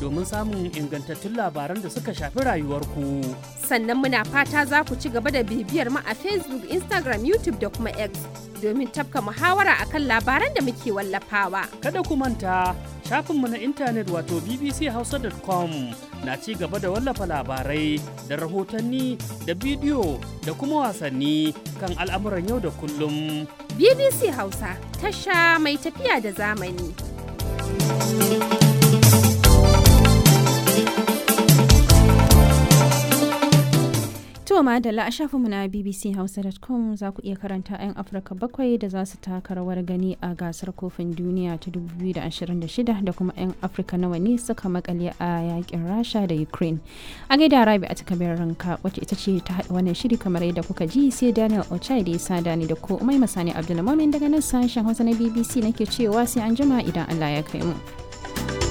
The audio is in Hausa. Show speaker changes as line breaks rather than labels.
domin samun ingantattun labaran da suka shafi rayuwarku.
Sannan muna fata za ku ci gaba da bibiyar mu a Facebook, Instagram, YouTube da kuma X domin tafka muhawara akan labaran da muke wallafawa.
Kada ku manta shafinmu na intanet wato bbchausa.com na ci gaba da wallafa labarai da rahotanni da bidiyo da kuma wasanni kan al'amuran yau da kullum.
BBC Hausa tasha mai tafiya da zamani.
To madalla a shafinmu na bbchausa.com za ku iya karanta 'yan Afirka bakwai da za su taka rawar gani a gasar kofin duniya ta 2026 da kuma 'yan Afirka nawa ne suka makale a yakin Rasha da Ukraine. A gaida Rabi a takabar ranka wacce ita ce ta haɗa wannan shiri kamar yadda kuka ji sai Daniel Ochai da ya sada ni da ko Umai Masani Abdulmamin daga nan sashen Hausa na BBC nake cewa sai an jima idan Allah ya kai mu.